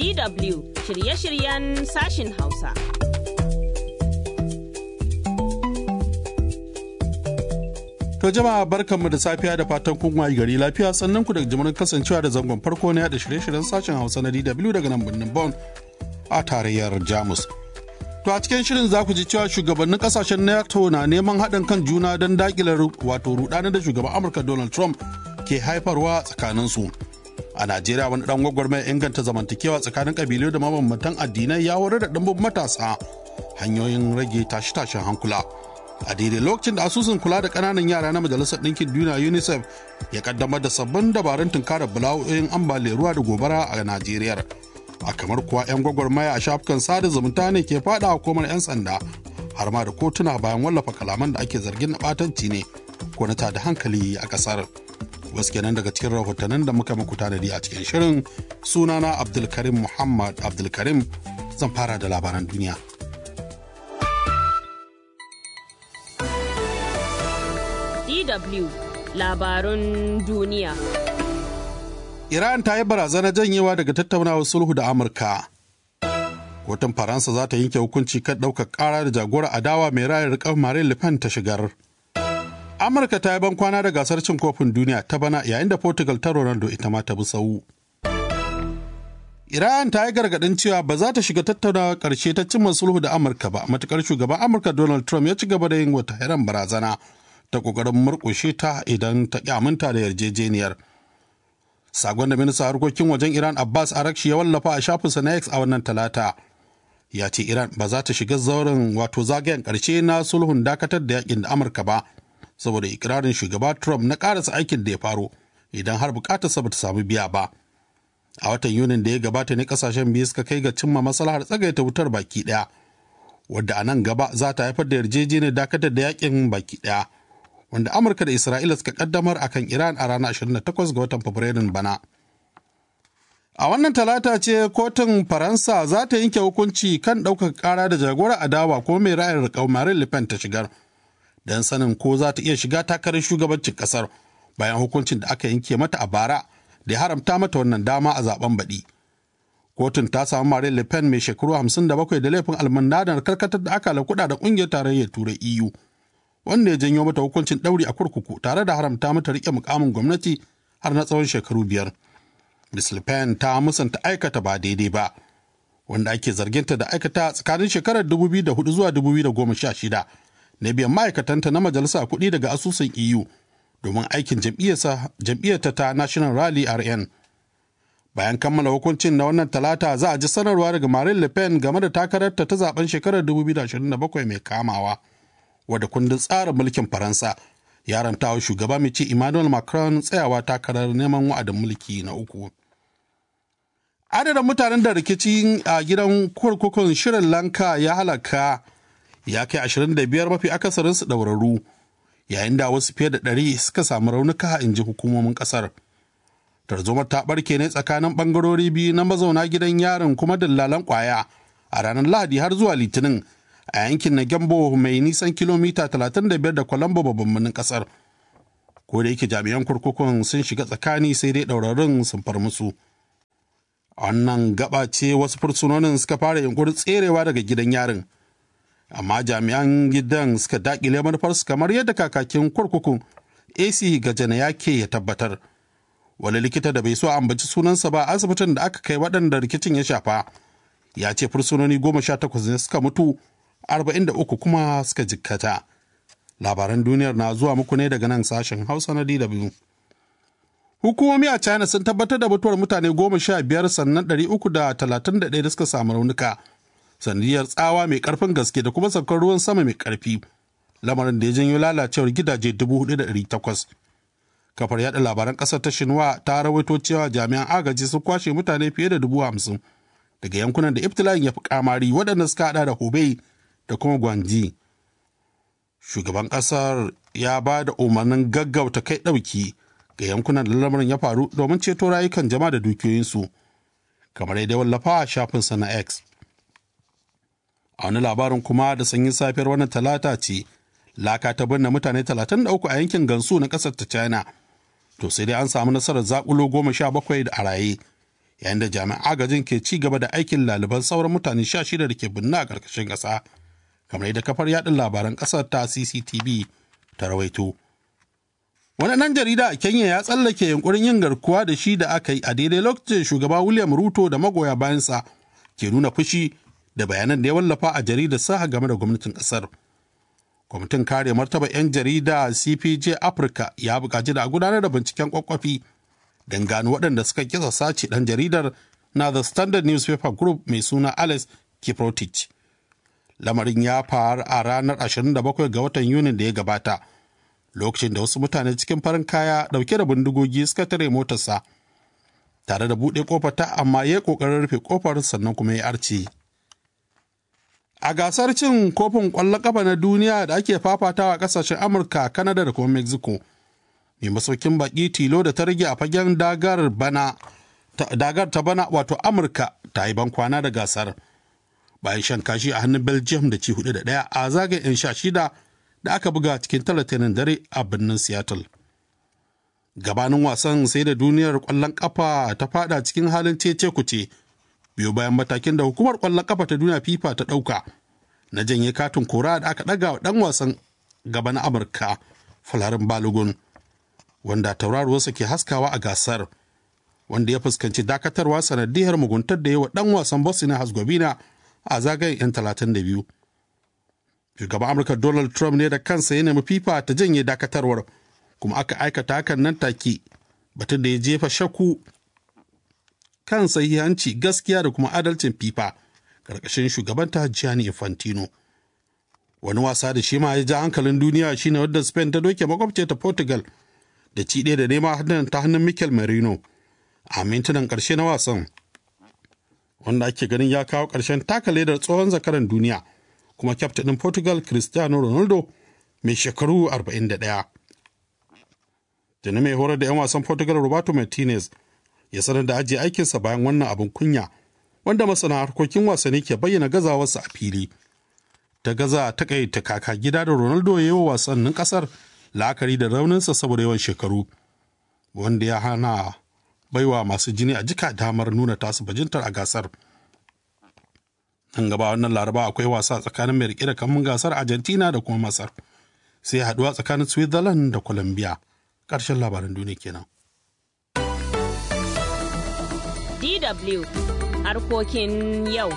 DW shirye-shiryen sashin Hausa. To jama'a barkanmu da safiya da fatan kun wayi gari lafiya sannan ku daga jimirin kasancewa da zangon farko na yada shirye-shiryen sashen Hausa na DW daga nan birnin Bonn a tarayyar Jamus. To a cikin shirin za ku ji cewa shugabannin kasashen NATO na neman haɗin kan juna don daƙilar wato rudanar da shugaban Amurka Donald Trump ke haifarwa tsakaninsu. A Najeriya wani ɗan gwagwarmaya inganta zamantakewa tsakanin ƙabilu da mabambantan addinai ya horar da ɗimbin matasa hanyoyin rage tashe-tashen hankula. a daidai lokacin da asusun kula da kananan yara na majalisar ɗinkin duniya unicef ya kaddamar da sabbin dabarun tunkarar bala'o'in ambaliyar ruwa da gobara a najeriya a kamar kuwa 'yan gwagwarmaya a shafukan sada zumunta ne ke fada hukumar 'yan sanda har ma da kotuna bayan wallafa kalaman da ake zargin na batanci ne ko na tada hankali a kasar wasu kenan daga cikin rahotannin da muka muku tanadi a cikin shirin sunana abdulkarim muhammad abdulkarim zan fara da labaran duniya DW labarun duniya. Iran ta yi barazana janyewa daga tattaunawar sulhu da Amurka. Kotun Faransa za ta yanke hukunci kan ɗaukar ƙara da jagora adawa mai rayar riƙar Marine Le Pen ta shigar. Amurka ta yi ban kwana da gasar cin kofin duniya ta bana yayin da Portugal ta Ronaldo ita ma ta bi sau. Iran ta yi gargaɗin cewa ba za ta shiga tattaunawa ƙarshe ta cimma sulhu da Amurka ba, matuƙar shugaban Amurka Donald Trump ya ci gaba da yin wata heran barazana. ta kokarin murkushe ta idan ta aminta da yarjejeniyar. Sagon da minista harkokin wajen Iran Abbas Arakshi ya wallafa a shafinsa na X a wannan talata. Ya ce Iran ba za ta shiga zauren wato zagayen ƙarshe na sulhun dakatar da yakin da Amurka ba, saboda ikirarin shugaba Trump na ƙarasa aikin da ya faro idan har bukatarsa ba ta samu biya ba. A watan Yunin da ya gabata ne kasashen biyu suka kai ga cimma maslahar tsagaita wutar baki ɗaya, wadda a nan gaba za ta haifar da yarjejeniyar dakatar da yakin baki ɗaya. wanda Amurka da Isra'ila suka kaddamar a kan Iran a ranar 28 ga watan Fabrairun bana. A wannan talata ce kotun Faransa za ta yanke hukunci kan ɗaukar ƙara da jagora adawa ko mai ra'ayin riƙau Marine Le Pen ta shigar, don sanin ko za ta iya shiga takarar shugabancin ƙasar bayan hukuncin da aka yanke mata a bara da ya haramta mata wannan dama a zaben baɗi. Kotun ta samu Marine Le Pen mai shekaru 57 da laifin almandanar karkatar da aka kuɗa da ƙungiyar tarayyar Turai EU. wanda ya janyo mata hukuncin ɗauri a kurkuku tare da haramta mata riƙe mukamin gwamnati har na tsawon shekaru biyar. Ms. Le Pen ta musanta aikata ba daidai ba, wanda ake zarginta da aikata tsakanin shekarar 2004 zuwa 2016 na biyan ma'aikatanta na majalisa kuɗi daga asusun EU domin aikin jam'iyyarta ta National Rally RN. Bayan kammala hukuncin na wannan talata za a ji sanarwa daga Marine Le Pen game da takararta ta zaben shekarar 2027 mai kamawa. wadda kundin tsarin mulkin faransa ya rantawa shugaba mai ci emmanuel macron tsayawa takarar neman wa'adin mulki na uku adadin mutanen da rikici a gidan kurkukun shirin lanka ya halaka ya kai 25 mafi akasarinsu ɗauraru yayin da wasu fiye da 100 suka samu raunuka in ji hukumomin ƙasar tarzoma ta ɓarke ne tsakanin ɓangarori biyu na mazauna gidan yarin kuma dillalan ƙwaya a ranar lahadi har zuwa litinin a yankin na Gembo mai nisan kilomita 35 da Colombo babban birnin kasar. Ko da yake jami'an kurkukun sun shiga tsakani sai dai ɗaurarin sun far musu. A wannan gaba ce wasu fursunonin suka fara yunkurin tserewa daga gidan yarin. Amma jami'an gidan suka daƙile manufarsu kamar yadda kakakin kurkukun AC Gajana yake ya tabbatar. Wani likita da bai so ambaci sunansa ba asibitin da aka kai waɗanda rikicin ya shafa. Ya ce fursunoni goma sha takwas ne suka mutu 43 kuma suka jikkata. Labaran duniyar na zuwa muku ne daga nan sashen Hausa na DW. Hukumomi a China sun tabbatar da mutuwar mutane goma sha biyar sannan ɗari uku da talatin da ɗaya da suka samu raunuka. Sanadiyar tsawa mai ƙarfin gaske da kuma saukar ruwan sama mai ƙarfi. Lamarin da ya janyo lalacewar gidaje dubu hudu da ɗari takwas. Kafar yaɗa labaran ƙasar ta Shinwa ta rawaito cewa jami'an agaji sun kwashe mutane fiye da dubu hamsin daga yankunan da iftila'in ya fi kamari waɗanda suka haɗa da Hubei da kuma Gwanji. Shugaban ƙasar ya ba da umarnin gaggauta kai ɗauki ga yankunan da lamarin ya faru domin ceto rayukan jama'a da dukiyoyinsu, kamar yadda wallafa a shafinsa na X. A wani labarin kuma da sanyin safiyar wannan talata ce, laka ta binne mutane 33 a yankin Gansu na ƙasar ta China. To sai dai an samu nasarar zakulo goma sha bakwai da a raye, yayin da jami'an agajin ke ci gaba da aikin laliban sauran mutane sha shida da ke binne a ƙarƙashin ƙasa kamar yadda kafar yaɗin labaran ƙasar ta cctv ta rawaito wani ɗan jarida a kenya ya tsallake yunkurin yin garkuwa da shi da aka yi a daidai lokacin shugaba william ruto da magoya bayansa ke nuna fushi da bayanan da ya wallafa a jaridar sa game da gwamnatin ƙasar kwamitin kare martaba 'yan jarida cpj africa ya buƙaci da a gudanar da binciken kwakwafi don gano waɗanda suka kisa sace ɗan jaridar na the standard newspaper group mai suna alex kiprotich lamarin ya faru a ranar 27 ga watan yunin da ya gabata lokacin da wasu mutane cikin farin kaya ɗauke da bindigogi suka tare motarsa tare da buɗe kofar ta amma ya ƙoƙarin rufe kofar sannan kuma ya arce a gasar cin kofin ƙwallon ƙafa na duniya da ake fafatawa a ƙasashen amurka kanada da kuma mexico mai masaukin baƙi tilo da ta rage a fagen dagar bana dagar ta bana wato amurka ta yi ban kwana da gasar bayan shan kashi a hannun belgium da ci hudu da ɗaya a zagayen 'yan sha shida da aka buga cikin talatinin dare a birnin seattle gabanin wasan sai da duniyar ƙwallon ƙafa ta fada cikin halin cece kuce biyu bayan matakin da hukumar ƙwallon ƙafa ta duniya fifa ta ɗauka na janye katin kora da aka ɗaga wa ɗan wasan gaba na amurka falarin balogun wanda tauraruwarsa ke haskawa a gasar wanda ya fuskanci dakatarwa sanadiyar muguntar da yawa dan wasan bosnia herzegovina a zagayen 'yan 32 shugaban amurka donald trump ne da kansa ya nemi fifa ta janye dakatarwar kuma aka aikata hakan nan take batun da ya jefa shakku kan sahihanci gaskiya da kuma adalcin fifa karkashin shugabanta gianni infantino wani wasa da shi ma ya ja hankalin duniya shine wadda spain ta doke makwabce ta portugal da ci ɗaya da nema hannun ta hannun Mikel Merino a mintunan ƙarshe na wasan wanda ake ganin ya kawo ƙarshen taka ledar tsohon zakaran duniya kuma kyaftin Portugal Cristiano Ronaldo mai shekaru 41. Tuni mai horar da 'yan wasan Portugal Roberto Martinez ya sanar da ajiye aikinsa bayan wannan abin kunya wanda masana harkokin wasanni ke bayyana gazawarsa a fili. Ta gaza takaita kaka gida da Ronaldo ya yi wa wasannin ƙasar la'akari da rauninsa saboda yawan shekaru wanda ya hana baiwa masu jini a jika damar nuna tasu bajintar a gasar nan gaba wannan laraba akwai wasa tsakanin mai rike da kamun gasar argentina da kuma masar sai haduwa tsakanin switzerland da colombia ƙarshen labaran duniya kenan dw harkokin yau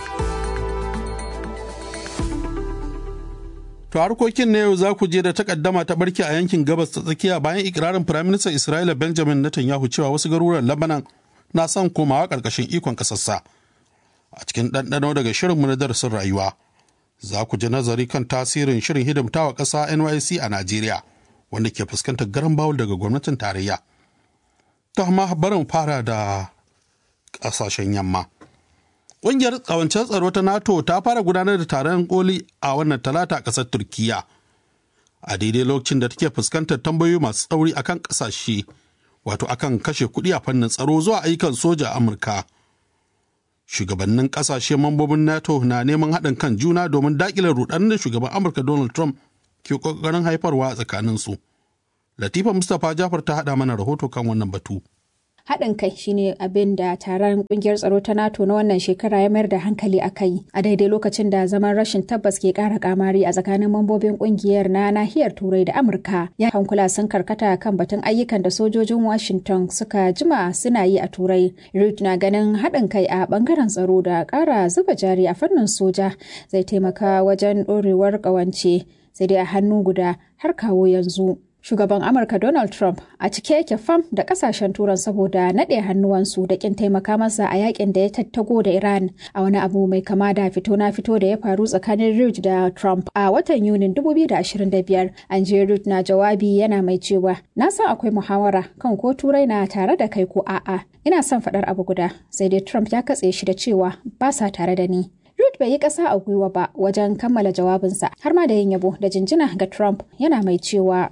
To harkokin na yau za ku je da takaddama ta barke a yankin gabas ta tsakiya bayan ikirarin Firaministan Isra'ila Benjamin Netanyahu cewa wasu garuruwan Lebanon na son komawa ƙarƙashin ikon ƙasarsa. A cikin ɗanɗano daga shirinmu na darasin rayuwa, za ku ji nazari kan tasirin shirin hidimtawa ƙasa NYC a Najeriya, wanda ke fuskantar garan bawul daga gwamnatin tarayya. Ta amma barin fara da ƙasashen yamma. Ƙungiyar tsawancen tsaro ta NATO ta fara gudanar da taron koli a wannan talata a ƙasar Turkiyya. A daidai lokacin da take fuskantar tambayoyi masu tsauri akan ƙasashe, wato akan kashe kuɗi a fannin tsaro zuwa ayyukan soja a Amurka. Shugabannin ƙasashe mambobin NATO na neman haɗin kan juna domin daƙile ruɗan da shugaban Amurka Donald Trump ke ƙoƙarin haifarwa a tsakaninsu. Latifa Mustapha Jafar ta haɗa mana rahoto kan wannan batu. haɗin kai shine abin da taron kungiyar tsaro ta nato na wannan shekara ya mayar da hankali a kai a daidai lokacin da zaman rashin tabbas ke ƙara kamari a tsakanin mambobin kungiyar na nahiyar turai da amurka ya hankula sun karkata kan batun ayyukan da sojojin washington suka jima suna yi a turai reid na ganin haɗin kai a ɓangaren tsaro da ƙara zuba jari a fannin soja zai taimaka wajen ɗorewar ƙawance sai dai a hannu guda har kawo yanzu Shugaban Amurka Donald Trump a cike yake fam da kasashen turan saboda naɗe hannuwansu da kin taimaka masa a yakin da ya tattago da Iran a wani abu mai kama da fito na fito da ya faru tsakanin Reid da Trump a watan Yunin 2025. An je Reid na jawabi yana mai cewa na san akwai muhawara kan ko turai na tare da kai ko a'a. Ina son faɗar abu guda sai dai Trump ya katse shi da cewa ba sa tare da ni. Ruth bai yi ƙasa a gwiwa ba wajen kammala jawabinsa har ma da yin yabo da jinjina ga Trump yana mai cewa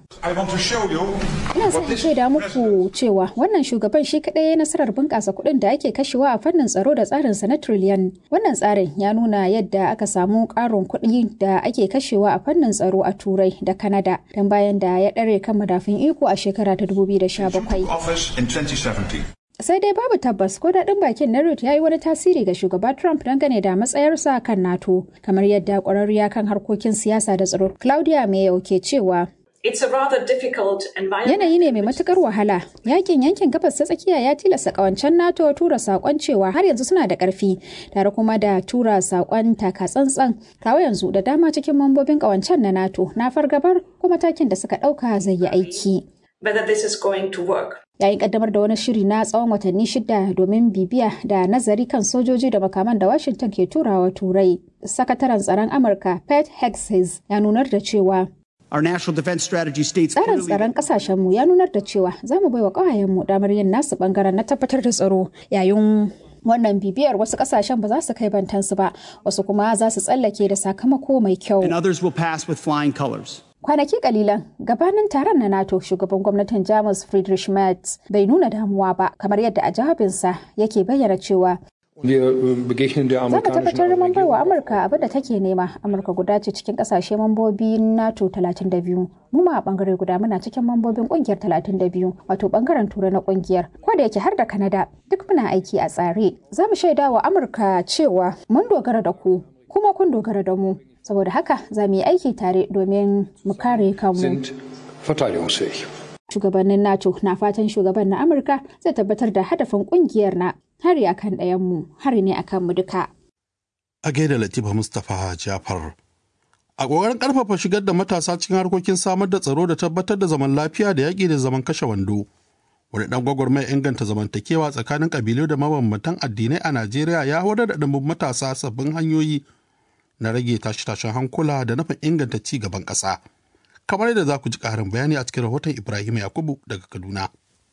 Ina son in shaida muku cewa wannan shugaban shi kaɗai ya nasarar bunƙasa kuɗin da ake kashewa a fannin tsaro da tsarinsa na trillion. Wannan tsarin ya nuna yadda aka samu ƙarin kuɗi da ake kashewa a fannin tsaro a Turai da Kanada don bayan da ya ɗare kan madafin iko a shekara ta 2017. sai dai babu tabbas ko daɗin bakin na Ruth ya yi wani tasiri ga shugaba Trump dangane da matsayarsa kan NATO kamar yadda ƙwararriya kan harkokin siyasa da tsaro Claudia Mayo ke cewa It's a rather difficult environment. Yanayi ne mai matukar wahala. Yakin yankin gabas ta tsakiya ya tilasta kawancen NATO tura sakon cewa har yanzu suna da karfi, tare kuma da tura sakon taka tsantsan. Kawo yanzu da dama cikin mambobin kawancen na NATO na fargabar kuma takin da suka dauka zai yi aiki. Whether this is going to work. Yayin kaddamar da wani shiri na tsawon watanni shida domin bibiya da nazari kan sojoji da makaman da Washington ke turawa turai. Sakataren tsaron Amurka Pete Hegseth ya nunar da cewa Our national defense strategy states Tsarin clearly tsaron kasashenmu ya nunar da cewa za mu baiwa ƙawayenmu damar yin nasu bangaren na tabbatar da tsaro yayin wannan bibiyar wasu kasashen ba za su kai bantansu ba wasu kuma za su tsallake da sakamako mai kyau. and others will pass with flying colors. Kwanaki kalilan gabanin taron na NATO shugaban gwamnatin Jamus Friedrich Merz bai nuna damuwa ba kamar yadda a jawabinsa yake bayyana cewa Wir äh, begegnen der za mu amerikanischen tabbatar mun bai wa Regierung. Amurka abin da take nema. Amurka guda ce cikin kasashe mambobi NATO 32. Mu ma a bangare guda muna cikin mambobin kungiyar 32 wato bangaren turai na kungiyar. Ko da yake har da Canada duk muna aiki a tsare. Za mu shaida wa Amurka cewa mun dogara da ku kuma kun dogara da mu. Saboda haka za mu yi aiki tare domin mu kare kanmu. sind verteidigungsfähig. Shugabannin NATO na fatan shugaban na Amurka zai tabbatar da hadafin kungiyar na hari akan ɗayanmu hari ne akan mu duka. a gaida Latifa Mustapha Jafar. A ƙoƙarin ƙarfafa shigar da matasa cikin harkokin samar da tsaro da tabbatar da zaman lafiya da yaƙi da zaman kashe wando. Wani ɗan gwagwarmaya inganta zamantakewa tsakanin ƙabilu da mabambantan addinai a Najeriya ya horar da ɗumbin matasa sabbin hanyoyi na rage tashe-tashen hankula da nufin inganta ci gaban ƙasa. Kamar yadda za ku ji ƙarin bayani a cikin rahoton Ibrahim Yakubu daga Kaduna.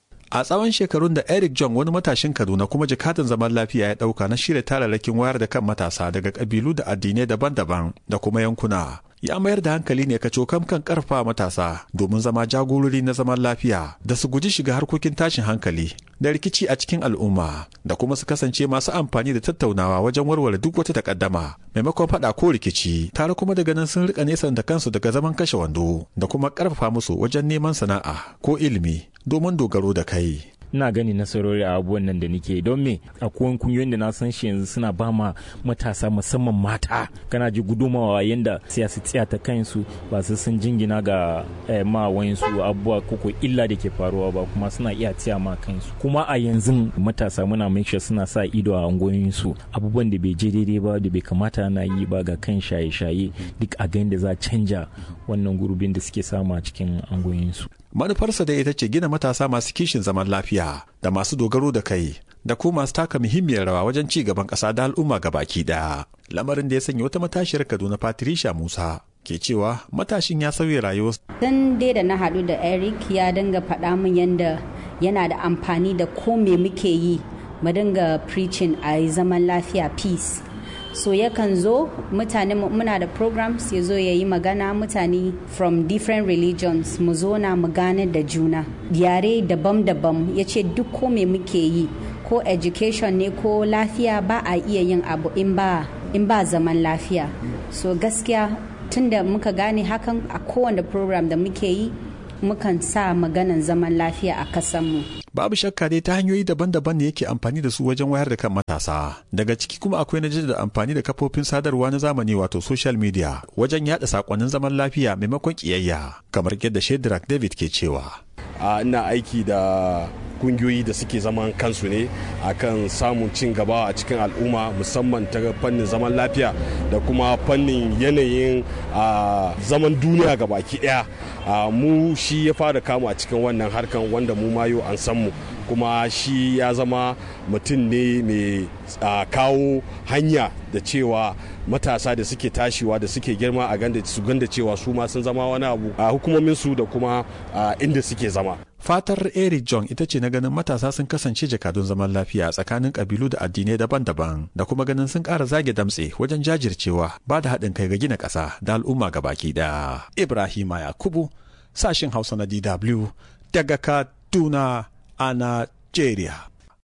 A tsawon shekarun da Eric John wani matashin Kaduna kuma jikadin zaman lafiya ya ɗauka na shirya tararrakin wayar da kan matasa daga ƙabilu da addinai daban-daban da kuma yankuna. Ya mayar da hankali ne kacokam kan ƙarfa matasa domin zama jagorori na zaman lafiya da su guji shiga harkokin tashin hankali da rikici a cikin al'umma da kuma su kasance masu amfani da tattaunawa wajen warware duk wata takaddama maimakon faɗa ko rikici tare kuma daga nan sun rika nesa da kansu daga zaman kashe wando da kuma ƙarfafa musu wajen neman sana'a ko ilimi domin dogaro da kai. ina gani nasarori a abubuwan nan da nake don me akwai kungiyoyin da na san shi yanzu suna ba ma matasa musamman mata kana ji gudumawa yanda siyasa tsiya ta kansu ba su sun jingina ga eh, ma wayansu abubuwa koko illa da ke faruwa ba kuma suna iya tsiya ma kansu kuma a yanzu matasa muna make sure suna sa ido a angoyinsu abubuwan da bai je daidai ba da bai kamata na yi ba ga kan shaye-shaye duk a ga da za a canja wannan gurbin da suke samu a cikin angoyinsu Manufarsa da ita ce gina matasa masu kishin zaman lafiya da masu dogaro da kai da kuma masu taka muhimmiyar rawa wajen ci gaban ƙasa da al'umma baki ɗaya. Lamarin da ya sanya wata matashiyar Kaduna Patricia Musa ke cewa matashin ya sauya rayuwa dan dai da na haɗu da eric ya dinga faɗa min yadda yana da amfani da ko me muke yi mu dinga preaching a yi zaman lafiya peace so yakan zo mutane mu- muna da programs ya zo ya yi magana mutane from different religions mu zo na mu gane da juna yare daban-daban ya ce duk ko me muke yi ko education ne ko lafiya ba a iya yin abu in ba in ba zaman lafiya so gaskiya tunda muka gane hakan a kowane program da muke yi mukan sa maganan zaman lafiya a kasanmu Babu shakka dai ta hanyoyi daban-daban ne yake amfani da su wajen wayar da kan matasa. Daga ciki kuma akwai na da amfani da kafofin sadarwa na zamani wato social media wajen yada sakonnin zaman lafiya maimakon kiyayya. Kamar yadda Shedrack David ke cewa. a ina aiki da kungiyoyi da suke zaman kansu ne akan samun cin gaba a cikin al'umma musamman ta fannin zaman lafiya da kuma fannin yanayin a, zaman duniya ga baki daya a, mu shi ya fara kama a cikin wannan harkan wanda mu mayo an san mu kuma shi ya zama mutum ne mai a, kawo hanya da cewa matasa da suke tashiwa da suke girma a ganda su ganda cewa su ma sun zama wani abu a hukumomin su da kuma a inda suke zama Fatar Eric John ita ce na ganin matasa sun kasance jakadun zaman lafiya tsakanin kabilu da addinai daban-daban da kuma ganin sun ƙara zage damtse wajen jajircewa ba da haɗin kai ga gina ƙasa da al'umma gabaki ɗaya. Ibrahima Yakubu, sashin Hausa na DW daga Kaduna a Najeriya.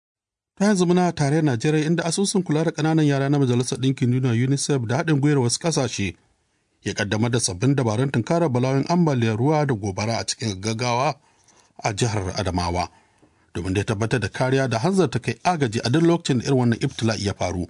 Ta yanzu muna tare Najeriya inda asusun kula da ƙananan yara na Majalisar Ɗinkin Duniya UNICEF da haɗin gwiwar wasu ƙasashe ya ƙaddamar da sabbin dabarun tunkarar bala'o'in ambaliyar ruwa da gobara a cikin gaggawa a jihar Adamawa. domin da ya tabbatar da kariya da hanzarta kai agaji a duk lokacin da irin wannan ibtila'i ya faru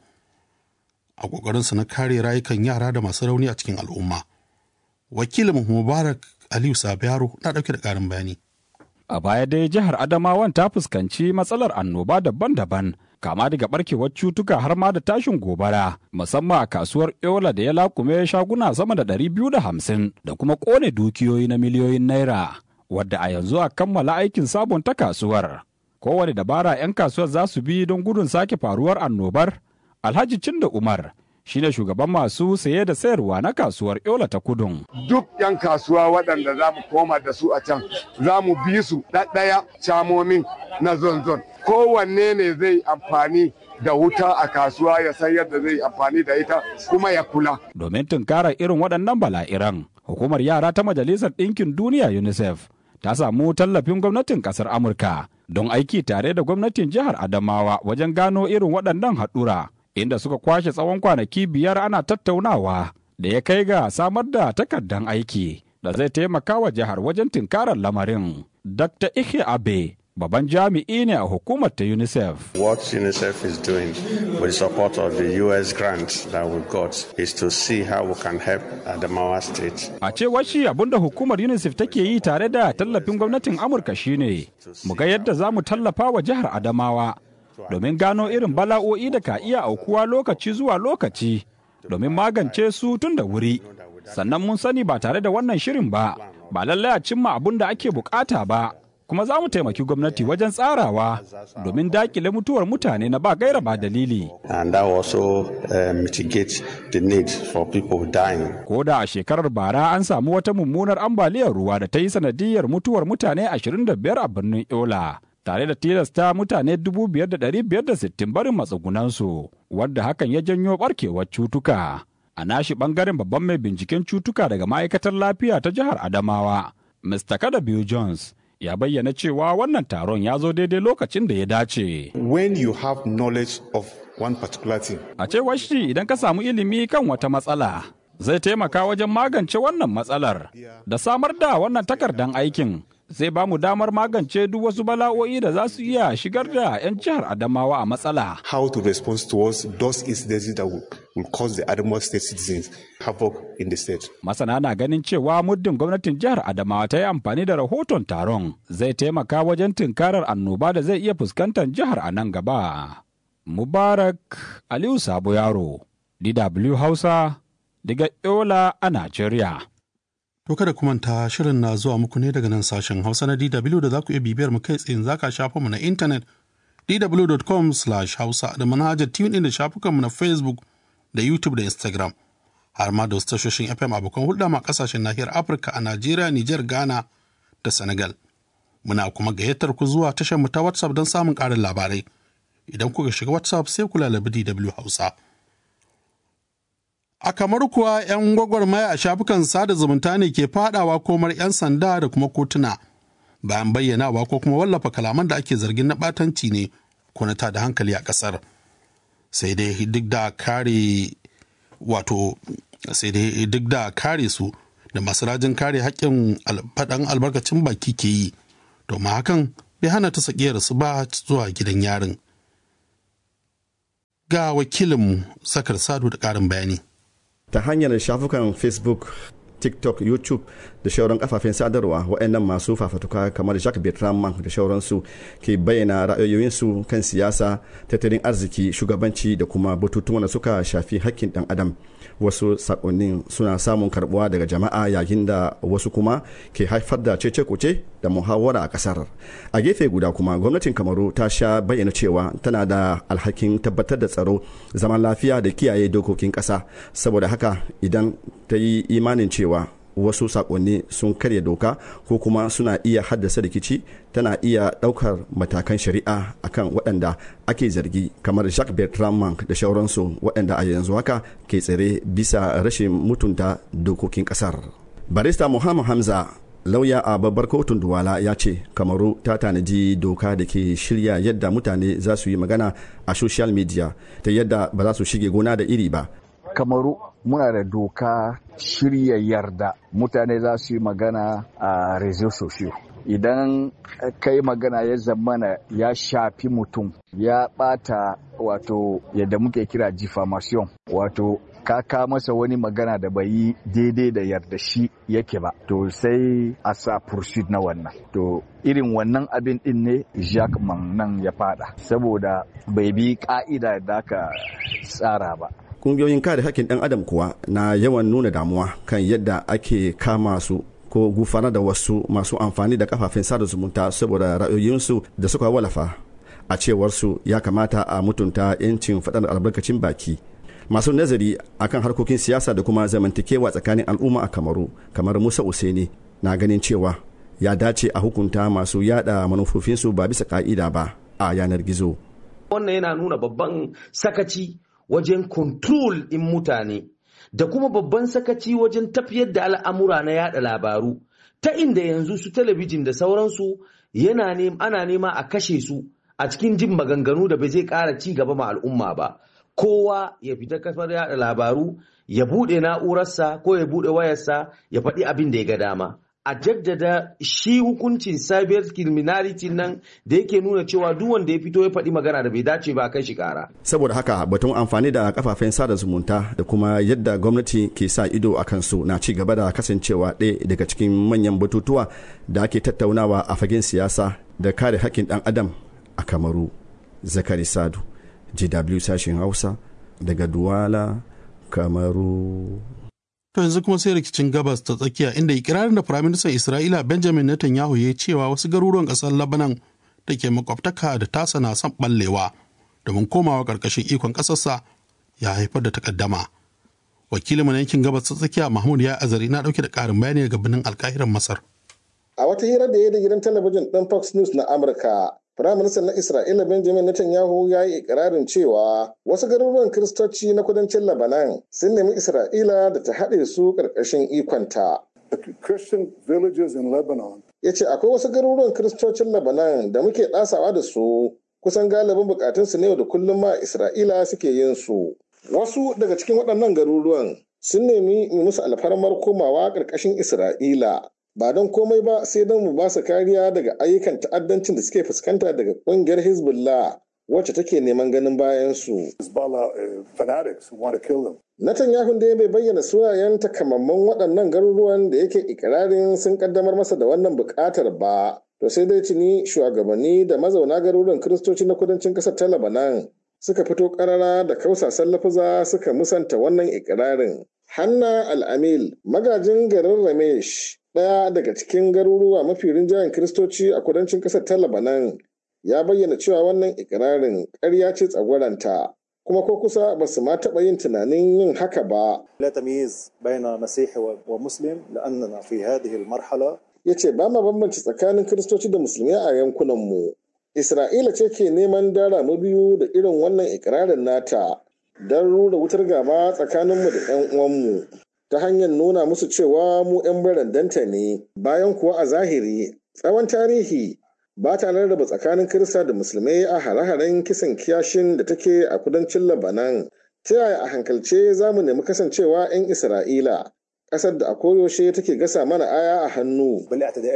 a ƙoƙarinsa na kare rayukan yara da masu rauni a cikin al'umma wakilin mubarak aliyu sabiyaro na ɗauke da ƙarin bayani A baya dai jihar Adamawan ta fuskanci matsalar annoba daban-daban, kama daga barkewar cutuka har ma da tashin gobara, musamman a kasuwar Yola da ya lakume shaguna sama da ɗari biyu da hamsin da kuma ƙone dukiyoyi na miliyoyin naira, wadda a yanzu a kammala aikin sabunta kasuwar. Kowane dabara 'yan kasuwar za su bi don gudun sake faruwar annobar? Alhaji Cinda Umar shine shugaban masu saye da sayarwa na kasuwar Yola ta Kudun. Duk 'yan kasuwa waɗanda za mu koma da su a can za mu bi su ɗaɗɗaya camomin na zonzon. Kowanne ne zai amfani da wuta a kasuwa ya san yadda zai amfani da ita kuma ya kula. Domin tunkarar irin waɗannan bala'iran, hukumar yara ta Majalisar Ɗinkin Duniya UNICEF ta samu tallafin gwamnatin ƙasar Amurka don aiki tare da gwamnatin jihar Adamawa wajen gano irin waɗannan haɗura. inda suka kwashe tsawon kwanaki biyar ana tattaunawa da ya kai ga samar da takardan aiki da zai taimaka wa jihar wajen tinkarar lamarin. Dr. Ike Abe, babban jami'i ne a hukumar ta UNICEF. What UNICEF is doing with the support of the US grant that we got is to see how we can help Adamawa State. A cewar shi abinda hukumar UNICEF take yi tare da tallafin gwamnatin Amurka shine mu ga yadda za mu tallafa wa jihar Adamawa domin gano irin bala'o'i da ka iya aukuwa lokaci zuwa lokaci domin magance su tun da wuri sannan mun sani ba tare da wannan shirin ba ba lallai a cimma abin da ake bukata ba kuma za mu taimaki gwamnati wajen tsarawa domin dakile mutuwar mutane na ba gaira ba dalili. And that also uh, mitigate the need for people dying. Ko da a shekarar bara an samu wata mummunar ambaliyar ruwa da ta yi sanadiyar mutuwar mutane 25 a birnin Yola. tare da tilasta mutane 5,560 barin matsugunansu wadda hakan ya janyo barkewar cutuka. A nashi bangaren babban mai binciken cutuka daga ma'aikatar lafiya ta jihar Adamawa, Mr. Kadabiu Jones, ya bayyana cewa wannan taron ya zo daidai lokacin da ya dace. When you have knowledge of one particular thing. A cewar shi idan ka samu ilimi kan wata matsala, zai taimaka wajen magance wannan matsalar da samar da wannan takardan aikin. zai ba mu damar magance duk wasu bala'o'i da za su iya shigar da 'yan jihar Adamawa a matsala. How to respond towards those incidents that will, will cause the Adamawa state citizens havoc in the state. Masana na ganin cewa muddin gwamnatin jihar Adamawa ta yi amfani da rahoton taron zai taimaka wajen tunkarar annoba da zai iya fuskantar jihar a nan gaba. Mubarak Aliyu Sabo Yaro, DW Hausa, daga Yola a Najeriya. To kada ku manta shirin na zuwa muku ne daga nan sashen Hausa na DW da za ku iya bibiyar mu kai tsayin zaka shafa mu na intanet dw.com/hausa da manhajar tune da shafukan mu na Facebook da YouTube da Instagram. Har ma da wasu tashoshin FM abokan hulɗa ma kasashen nahiyar Afirka a Najeriya, Nijar, Ghana da Senegal. Muna kuma gayyatar ku zuwa tashar mu ta WhatsApp don samun ƙarin labarai. Idan kuka shiga WhatsApp sai ku lalabi DW Hausa. A kamar kuwa 'yan gwagwarmaya a shafukan sada zumunta ne ke fadawa komar 'yan sanda da kuma kotuna bayan bayyanawa ko kuma wallafa kalaman da ake zargin na batanci ne ko na tada hankali a ƙasar. Sai dai duk da kare wato sai dai duk da kare su da masu rajin kare haƙƙin faɗan albarkacin baki ke yi domin hakan bai hana ta sakiyar su ba zuwa gidan yarin. Ga wakilinmu Sakar Sadu da ƙarin bayani. ta hanyar shafukan facebook tiktok youtube da shauran kafafen sadarwa waɗannan masu fafatuka kamar jacques bertrand da shauransu ke bayyana ra'ayoyinsu kan siyasa tattalin arziki shugabanci da kuma batutuwan da suka shafi hakkin dan adam wasu sakonnin suna samun karbuwa daga jama'a yayin da wasu kuma ke haifar da cece kuce da muhawara a kasar a gefe guda kuma gwamnatin kamaru ta sha bayyana cewa tana da alhakin tabbatar da tsaro zaman lafiya da kiyaye dokokin kasa saboda haka idan ta yi imanin cewa wasu sakonni sun karya doka ko kuma suna iya haddasa rikici tana iya daukar matakan shari'a akan waɗanda ake zargi kamar jacques bertrand da shauransu waɗanda a yanzu haka ke tsere bisa rashin mutunta dokokin ƙasar barista muhammad hamza lauya a babbar kotun duwala ya ce kamaru ta tanaji doka da ke shirya yadda mutane za su yi magana a social media ta yadda ba za su shige gona da iri ba kamaru muna da doka shirya yarda mutane za su yi magana a rezo sosiyo idan kai magana ya zamana ya shafi mutum ya bata wato yadda muke kira diffamation wato ka ka masa wani magana da bai yi daidai da yarda shi yake ba to sai a sa pursuit na wannan to irin wannan abin din ne Jacques nan ya fada saboda bai bi ka'ida da aka tsara ba kungiyoyin kare hakkin ɗan adam kuwa na yawan nuna damuwa kan yadda ake kama su ko gufana da wasu masu amfani da kafafen sada zumunta saboda ra'ayoyinsu da suka walafa a cewar su ya kamata a mutunta 'yancin faɗar albarkacin baki masu nazari akan harkokin siyasa da kuma zamantakewa tsakanin al'umma a kamaru kamar musa useni na ganin cewa ya dace a hukunta masu yada manufofinsu ba bisa ka'ida ba a yanar gizo wannan yana nuna babban sakaci wajen control in mutane da kuma babban sakaci wajen tafiyar da al'amura na yada labaru ta inda yanzu su talabijin da sauransu yana ne ana nema a kashe su a cikin jin maganganu da bai zai ƙara ci gaba ma al'umma ba kowa ya fita kafar yada labaru ya buɗe na'urarsa ko ya buɗe wayarsa ya faɗi abin da ya ga dama a jaddada shi hukuncin cyber criminality nan da yake nuna cewa duk wanda ya fito ya faɗi magana da bai dace ba kai shi kara. saboda haka batun amfani da kafafen sada zumunta da kuma yadda gwamnati ke sa ido a kansu na ci gaba da kasancewa ɗaya daga cikin manyan batutuwa da ake tattaunawa a fagen siyasa da kare haƙƙin ɗan adam a kamaru zakari sadu gw sashen hausa daga duwala kamaru To yanzu kuma sai rikicin gabas ta tsakiya inda ikirarin da Firaministan Isra'ila Benjamin Netanyahu ya cewa wasu garuruwan ƙasar Lebanon da ke makwabtaka da tasa na son ɓallewa domin komawa ƙarƙashin ikon ƙasarsa ya haifar da takaddama. Wakilin na yankin gabas ta tsakiya Mahmud ya azari na ɗauke da ƙarin bayani daga birnin alƙahiran Masar. A wata hira da ya da gidan talabijin ɗin Fox News na Amurka, Firaministan na Isra'ila Benjamin Netanyahu ya yi ikirarin cewa wasu garuruwan Kiristoci na kudancin Lebanon sun nemi Isra'ila da ta haɗe su ƙarƙashin ikonta. Christian villages in Lebanon. Ya ce akwai wasu garuruwan Kiristocin Lebanon da muke ɗasawa da su kusan galibin bukatunsu ne da kullum ma Isra'ila suke yin su. Wasu daga cikin waɗannan garuruwan sun nemi musu alfarmar komawa ƙarƙashin Isra'ila ba don komai ba sai don mu ba su kariya daga ayyukan ta'addancin da suke fuskanta daga ƙungiyar hezbollah wacce take neman ganin bayan su. Netanyahu dai bai bayyana sunayen takamamman waɗannan garuruwan da yake ikirarin sun kaddamar masa da wannan buƙatar ba. To sai dai tuni shugabanni da mazauna garuruwan kiristoci na kudancin ƙasar ta Lebanon suka fito ƙarara da kausasan lafuza suka musanta wannan ikirarin. Hanna Al-Amil magajin garin Ramesh ɗaya daga cikin garuruwa mafi rinjayen kiristoci a kudancin ƙasar ta Lebanon ya bayyana cewa wannan ikirarin ƙarya ce tsagwaranta kuma ko kusa ba su ma taɓa yin tunanin yin haka ba. لا تمييز بين مسيحي ومسلم لأننا في هذه المرحلة Ya ce ba ma bambanci tsakanin kiristoci da musulmi a yankunanmu. Isra'ila ce ke neman dara mu biyu da irin wannan ikirarin nata don rura wutar gaba tsakaninmu da 'yan uwanmu. ta hanyar nuna musu cewa mu 'yan barandanta ne bayan kuwa a zahiri tsawon tarihi ba ta rarraba tsakanin kirista da musulmai a hare-haren kisan kiyashin da take a kudancin labanan ta yaya a hankalce za mu nemi kasancewa 'yan isra'ila ƙasar da a koyaushe take gasa mana aya a hannu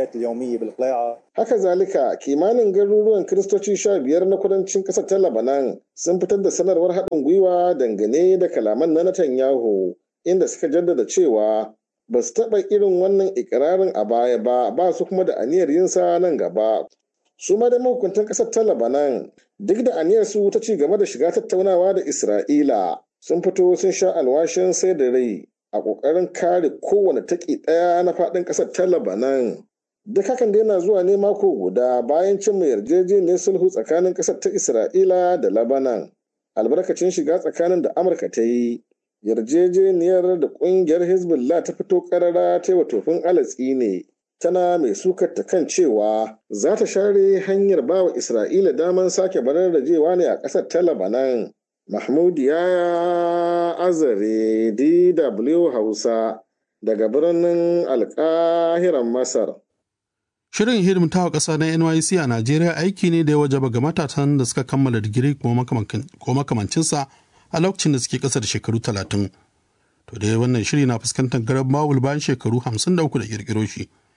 haka zalika kimanin garuruwan kiristoci sha biyar na kudancin ƙasar ta labanan sun fitar da sanarwar haɗin gwiwa dangane da kalaman na Netanyahu inda suka jaddada cewa ba su taɓa irin wannan ikirarin a baya ba ba su kuma da aniyar yinsa nan gaba su ma da mahukuntan ƙasar ta labanan duk da aniyar su ta ci gaba da shiga tattaunawa da isra'ila sun fito sun sha alwashin sai da rai a ƙoƙarin kare kowane taƙi ɗaya na faɗin ƙasar ta labanan duk hakan da yana zuwa ne mako guda bayan cin mai yarjejeniyar sulhu tsakanin ƙasar ta isra'ila da labanan albarkacin shiga tsakanin da amurka ta yi yarjejeniyar da kungiyar hezbollah ta fito karara ta wa tofin alatsi ne tana mai sukar ta kan cewa za ta share hanyar ba wa isra'ila daman sake bararrajewa ne a ƙasar ta labanan mahmud ya azare dw hausa daga birnin alkahiran masar Shirin hidimtawa ƙasa na NYC a Najeriya aiki ne da ya wajaba ga matasan da suka kammala digiri ko makamancinsa a lokacin da suke ƙasa da shekaru talatin. To dai wannan shiri na fuskantar garan bawul bayan shekaru hamsin da uku da ƙirƙiro shi.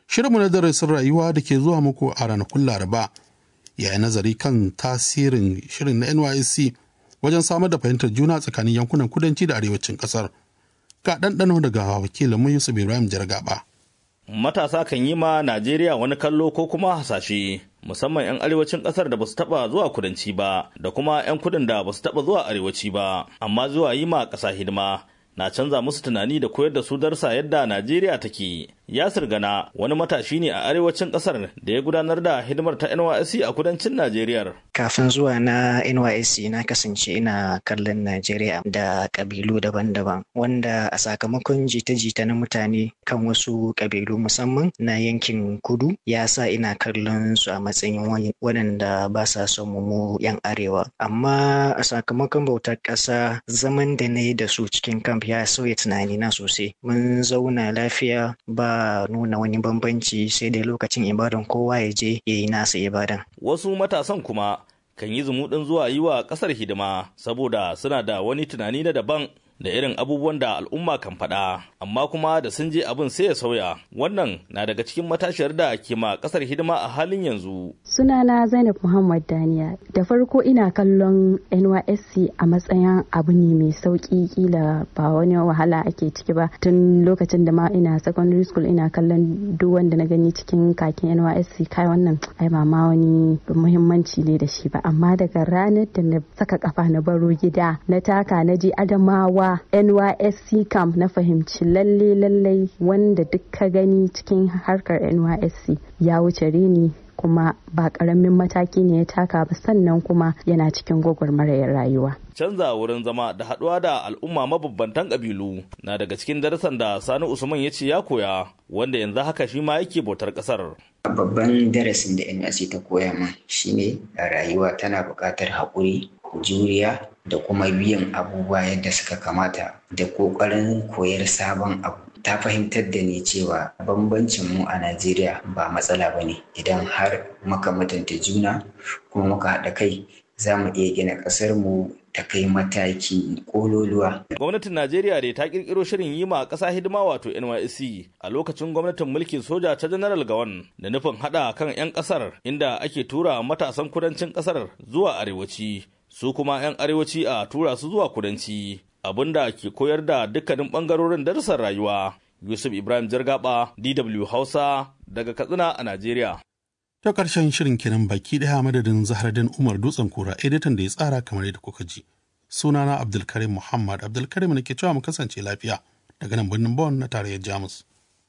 Shirinmu na darasin rayuwa da ke zuwa muku a ranakun Laraba ya yi nazari kan tasirin shirin na NYSC wajen samar da fahimtar juna tsakanin yankunan kudanci da arewacin ƙasar. Ga ɗanɗano daga wakilinmu Yusuf Ibrahim Jargaba. Matasa kan yi ma Najeriya wani kallo ko kuma hasashe. musamman 'yan arewacin kasar da basu taba zuwa kudanci ba da kuma 'yan kudin da basu taba zuwa arewaci ba amma zuwa yi ma ƙasa hidima na canza musu tunani da koyar da su darsa yadda Najeriya take. Yasir Gana wani matashi ne a arewacin kasar da ya gudanar da hidimar ta NYSC a kudancin Najeriya. Kafin zuwa na NYSC na kasance ina kallon Najeriya da kabilu daban-daban wanda a sakamakon jita-jita na mutane kan wasu kabilu musamman na yankin kudu ya sa ina kallon su a matsayin waɗanda ba sa son mu 'yan arewa. Amma a sakamakon bautar ƙasa zaman da na yi da su cikin kamp ya sauya tunanina sosai. Mun zauna lafiya ba nuna wani bambanci sai dai lokacin ibadan kowa ya je ya yi nasa ibadan. Wasu matasan kuma kan yi zumuɗin zuwa yi wa ƙasar hidima saboda suna da wani tunani na daban da irin abubuwan da al'umma kan faɗa amma kuma da sun je abin sai ya sauya wannan na daga cikin matashiyar da ke ma ƙasar hidima a halin yanzu sunana zainab muhammad daniya da farko ina kallon nysc a matsayin abu ne mai sauƙi kila ba wani wahala ake ciki ba tun lokacin da ma ina secondary school ina kallon duk wanda na gani cikin kakin nysc kai wannan ai ba ma wani muhimmanci ne da shi ba amma daga ranar da na saka kafa na baro gida na taka na je adamawa NYSC camp na fahimci lalle lallai wanda duk ka gani cikin harkar NYSC ya wuce reni kuma ba karamin mataki ne ya taka ba sannan kuma yana cikin gwagwarmayar rayuwa. Canza wurin zama da haɗuwa da al'umma mabambantan ƙabilu na daga cikin darasan da Sani Usman ya ce ya koya wanda yanzu haka shi ma yake bautar ƙasar. Babban darasin da NYSC ta koya min shine rayuwa tana buƙatar haƙuri, juriya da kuma biyan abubuwa yadda suka kamata da ƙoƙarin koyar sabon abu. ta fahimtar da ni cewa bambancin mu a Najeriya ba matsala ba ne idan har muka mutunta juna kuma muka haɗa kai za mu iya gina ƙasar mu ta kai mataki ƙololuwa. Gwamnatin Najeriya dai ta ƙirƙiro shirin yi ma ƙasa hidima wato NYSC a lokacin gwamnatin mulkin soja ta General Gawan da nufin haɗa kan 'yan ƙasar inda ake tura matasan kudancin ƙasar zuwa arewaci su kuma 'yan arewaci a tura su zuwa kudanci. abin da ke koyar da dukkanin bangarorin darussan rayuwa. Yusuf Ibrahim Jargaba, DW Hausa, daga Katsina a Najeriya. Ta ƙarshen shirin kenan baki ɗaya madadin Zahardin Umar Dutsen Kura, editan da ya tsara kamar yadda kuka ji. Sunana Abdulkarim Muhammad Abdulkarim ne ke cewa mu kasance lafiya daga nan birnin Bonn na tarayyar Jamus.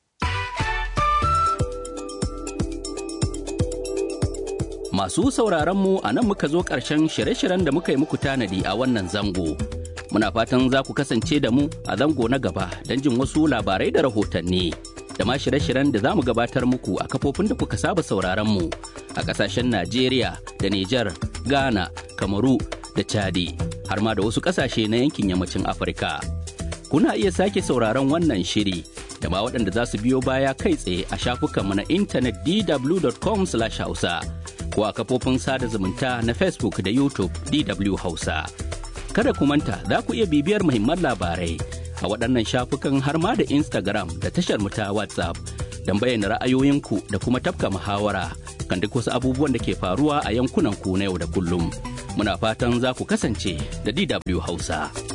Masu sauraron mu a nan muka zo ƙarshen shirye-shiryen da muka yi muku tanadi a wannan zango. Muna fatan za ku kasance da mu a zango na gaba don jin wasu labarai da rahotanni. Da ma shirye-shiryen da za mu gabatar muku a kafofin da kuka saba sauraron mu a ƙasashen Najeriya da Nijar, Ghana, Kamaru da Chadi, har ma da wasu ƙasashe na yankin yammacin Afirka. Kuna iya sake sauraron wannan shiri da ma waɗanda za su biyo baya kai tsaye a shafukanmu na intanet dw.com/hausa. ko a kafofin sada zumunta na Facebook da YouTube DW Hausa. Kada ku manta za ku iya bibiyar muhimman labarai a waɗannan shafukan har ma da Instagram da tashar mu ta WhatsApp don bayyana ra'ayoyinku da kuma tafka muhawara kan duk wasu abubuwan da ke faruwa a yankunan ku na yau da kullum. Muna fatan za ku kasance da DW Hausa.